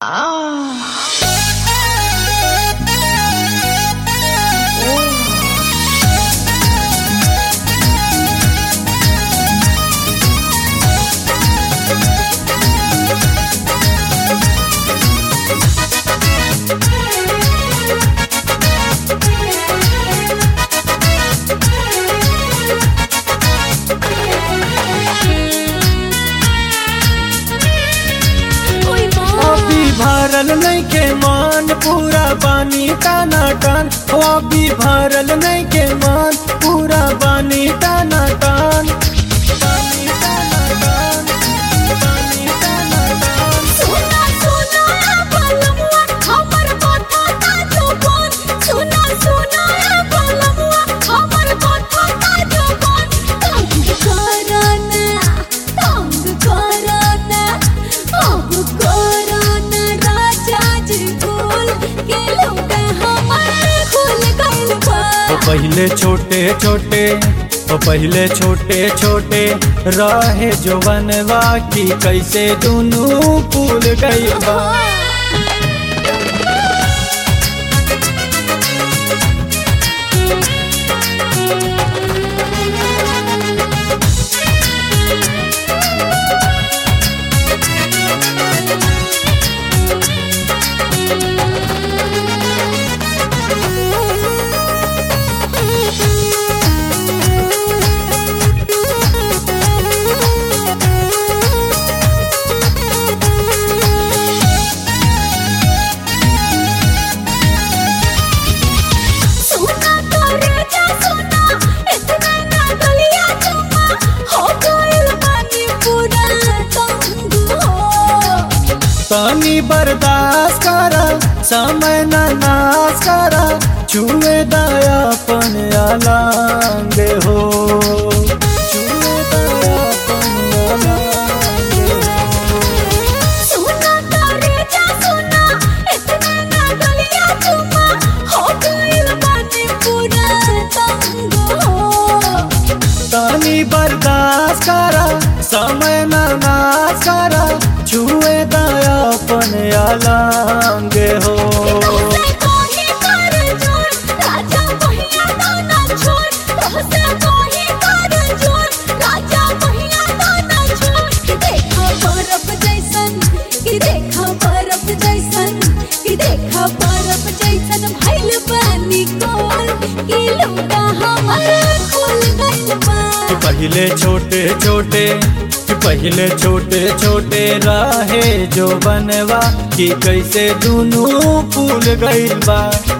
अभी भरल नइखे मान पूरा बानी टाना टान हो अभी भरल नइखे मान पूरा बानी टाना टान बानी टाना टान, बानी टाना टान। सुना सुना बलमुआ हमर कथा ता जुबान सुना सुना बलमुआ हमर कथा ता जुबान तंग करना तंग करना अब करना राजा जी भूल के लौटा हमर खुल गइल बा तो पहले छोटे छोटे तो पहले छोटे छोटे रहे जो बनवा की कैसे दुनू फूल गई बा सुना तोरे जा सुना इतना ना गलिया चुमा हो गइल बानी पूरा तंग हो तनी बर्दाश्त करा समय न नाश करा छुए दयापन अलांग हो छुए दयापन अलांग हो। सुना तोरे जा सुना इतना ना गलिया चुमा हो गइल बानी पूरा तंग हो तनी बर्दाश्त करा समय न नाश करा छुए दयापन अलांग हो तोसे कोही कर जोर राजा पहिया दाना छोड़ तोसे कोही कर जोर राजा पहिया दाना छोड़ कि देखा बर्फ जैसन कि देखा बर्फ जैसन कि देखा बर्फ जैसन भइल बानी कोल कि लुका हमर खुल गइल बा कि पहले छोटे छोटे कि पहले छोटे छोटे रहे जो बनवा कि कैसे दुनू फूल गइल बा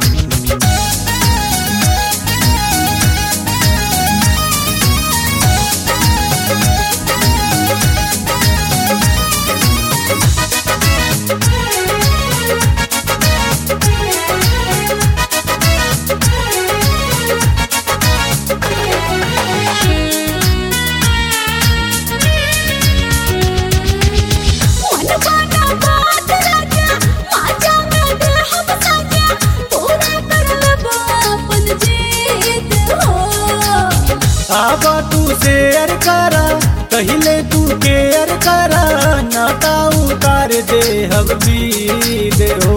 मन बाना बात राजा माजा में दे हम साजा पूरा कर लेबो अपन जीत हो आबा तू शेयर करा कहिले तू केयर करा नाता उतार दे हब दे हो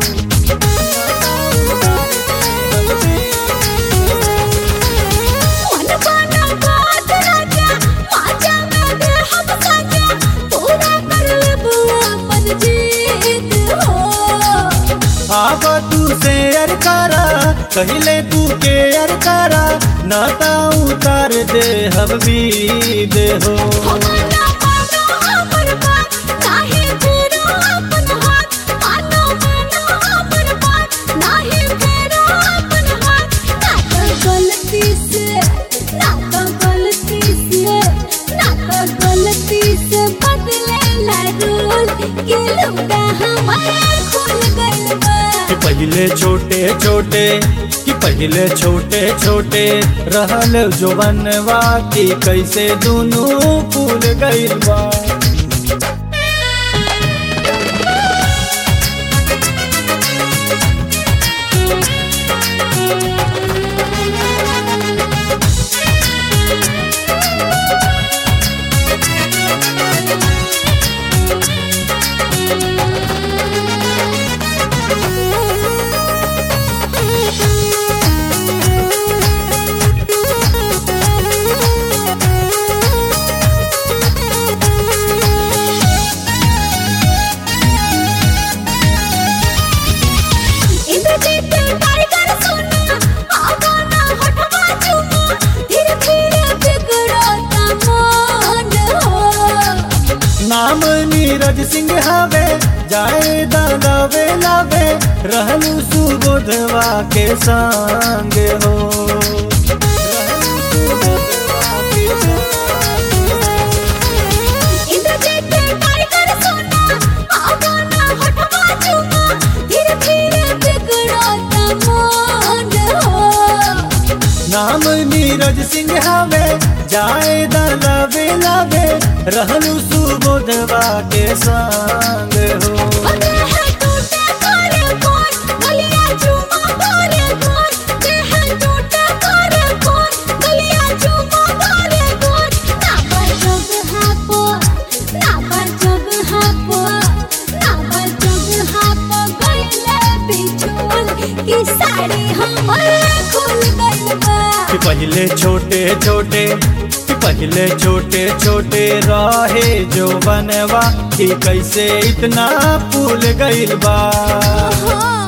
मन बाना बात राजा माजा में दे हम साजा पूरा कर लेबो अपन जीत हो आबा तू शेयर करा कहिले तू केयर करा नाता उतार दे हब दे हो मानो मानो हमर बात नाही फेरो अपन हाथ मानो मानो हमर बात नाही फेरो अपन हाथ ना तो गलती से ना तो गलती से ना तो गलती से बदले ला रूल के लुका हमार खुल गइल बा कि पहले छोटे छोटे कि पहले छोटे छोटे रहल जो बनवा की कैसे दुनू फूल गइल बा सिंह हवे जाए दावे लावे रहलू सुबोधवा के संग हो रहलू सुबोधवा के इंद्रजीत टाइगर सोना आगाना हटवा चुमा धीरे धीरे बिगड़ता मान हो नाम नीरज सिंह हवे जाए लावे लावे रहलू सुबोधवा के संग हो देह टूटे करे कौन गलिया चुमा करे कौन देह टूटे करे कौन गलिया चुमा करे कौन ना पर जग हापो ना पर जग हापो ना पर जग हापो गइले बिछुल की साड़ी हमर खुल गइल बा कि पहले छोटे छोटे कि पहले छोटे छोटे रहे जो बनवा कि कैसे इतना फूल गइल बा हाँ